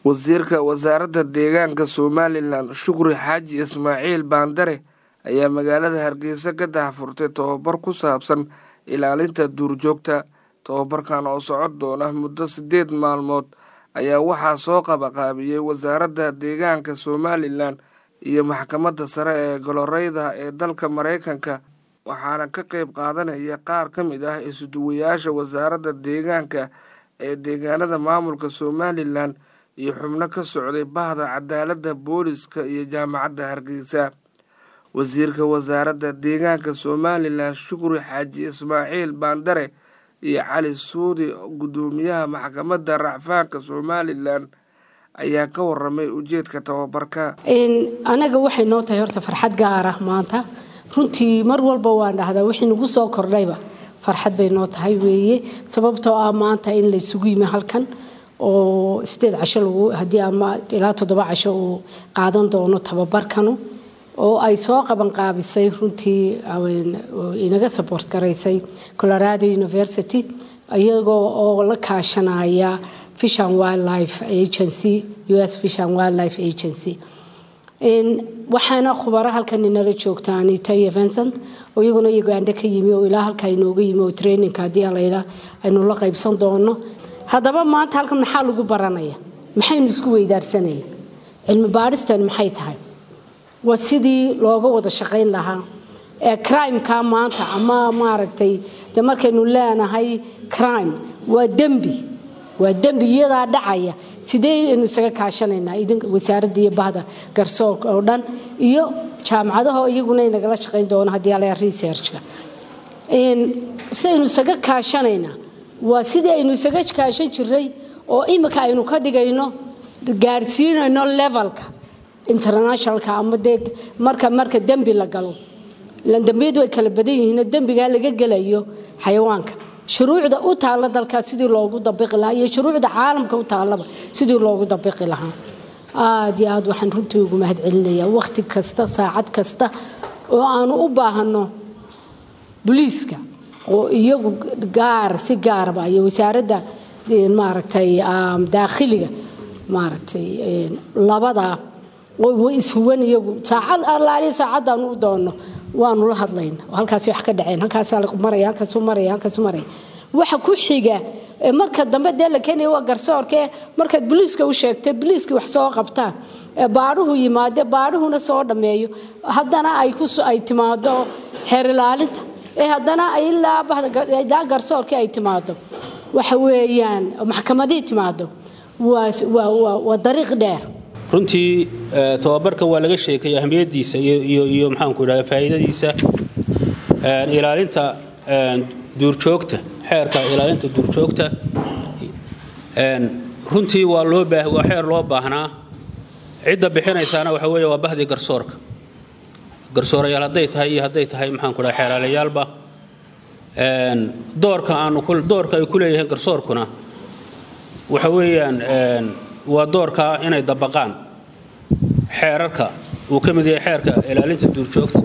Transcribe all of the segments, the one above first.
wasiirka wasaaradda deegaanka somalilan shukri xaaji ismaaciil baandare ayaa magaalada hargeysa ka daahfurtay tobabar ku saabsan ilaalinta duurjoogta tobabarkan oo socon doona muddo siddeed maalmood ayaa waxaa soo qabaqaabiyey wasaaradda deegaanka somalilan iyo maxkamadda sare ee goloreyda ee dalka maraykanka waxaana ka qeyb qaadanaya qaar ka mid ah isuduwayaasha wasaaradda deegaanka ee deegaanada maamulka somalilan iyo xubno ka socday bahda cadaaladda booliska iyo jaamacadda hargeysa wasiirka wasaaradda deegaanka somalilan shukri xaaji ismaaciil baandare iyo cali suudi guddoomiyaha maxkamadda racfaanka somalilan ayaa ka waramay ujeedka tababarka anaga waxay noo tahay horta farxad gaar ah maanta runtii mar walba waan dhahdaa wixii nagu soo kordhayba farxad bay noo tahay weeye sababtoo ah maanta in la isugu yimi halkan oo sideed casho lagu haddii ama ilaa toddoba casho uu qaadan doono tababarkanu oo ay soo qabanqaabisay runtii inaga support garaysay colorado university iyagoo oo la kaashanaya fish and wildlife agency u s fish and wildlife agency waxaana khubaro halkan inala joogta anita iyo vincent oo iyaguna uganda ka yimi oo ilaa halka inooga yimi oo traininka haddii alayla aynu la qaybsan doono haddaba maanta halkan maxaa lagu baranaya maxaynu isku weydaarsanayna cilmi baadhistan maxay tahay waa sidii looga wada shaqayn lahaa ee crimeka maanta ama maaragtay de markaynu leenahay crime waa dembi waa dembi iyadaa dhacaya sidee aynu isaga kaashanaynaa wasaaradda iyo bahda garsoorka oo dhan iyo jaamacadaho iyaguna inagala shaqayn doono haddii ala researchka si aynu isaga kaashanaynaa waa sidii aynu isaga kaashan jiray oo imika aynu ka dhigayno gaarsiinayno levelka internationalka ama dee marka marka dembi la galo dembiyadu way kala badan yihiin dembigaa laga gelayo xayawaanka shuruucda u taalla dalkaa sidii loogu dabiqi lahaa iyo shuruucda caalamka u taallaba sidii loogu dabiqi lahaa aada iyo aad waxaan runtii ugu mahad celinayaa wakhti kasta saacad kasta oo aanu u baahanno boliiska oo iyagu gaar si gaaraba iyo wasaaradda maaragtay daakhiliga maaragtay labadaa way ishuwan iyagu saacad allaaliya saacaddaanu u doonno waanu la hadlayna halkaasi wax ka dhaceen halkaasaa maraya halkaasu maraya halkaasu maraya waxa ku xiga marka dambe dee la keenaya waa garsoorkee markaad boliiska u sheegtay boliiskii wax soo qabtaan baadhuhu yimaade baadhuhuna soo dhammeeyo haddana ay ay timaado xeer ilaalinta ee haddana ilaa bahda garsoorkii ay timaado waxa weeyaan maxkamadii timaado waa dariiq dheer runtii tobabarka waa laga sheekay ahmiyadiisa iyo maxaanku idhahda faa'iidadiisa ilaalinta duurjoogta xeerka ilaalinta duurjoogta runtii waa loo baa waa xeer loo baahnaa cidda bixinaysaana waxa weeye waa bahdii garsoorka garsoorayaal hadday tahay iyo hadday tahay maxaanku dhaha xeeraalayaalba doorka aanu doorka ay ku leeyihiin garsoorkuna waxa weeyaan waa doorkaa inay dabaqaan xeerarka uu ka mid yahay xeerka ilaalinta duurjoogta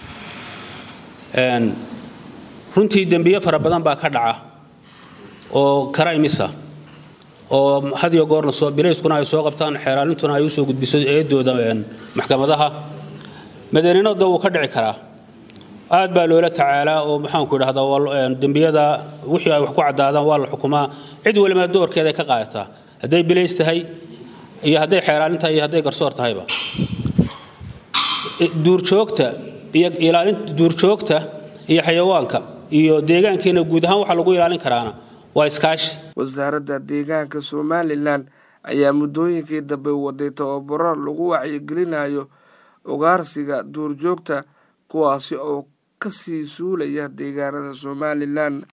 runtii dembiye fara badan baa ka dhaca oo karaymisa oo had iyo goorna soo bilayskuna ay soo qabtaan xeeraalintuna ay usoo gudbiso eedooda maxkamadaha madaninooda wuu ka dhici karaa aad baa loola tacaalaa oo maxaanku idhahdaa dembiyada wixii ay wax ku caddaadaan waa la xukumaa cid waliba doorkeeday ka qaadataa hadday bilays tahay iyo hadday xeeraalin tahay iyo hadday garsoor tahayba duurjoogta iyo ilaalinta duurjoogta iyo xayawaanka iyo deegaankeena guud ahaan waxaa lagu ilaalin karaana waa iskaashi wasaaradda deegaanka somalilan ayaa muddooyinkii dambe waday tababaro lagu wacyigelinayo ugaarsiga duurjoogta kuwaasi oo kasii suulaya deegaanada somalilan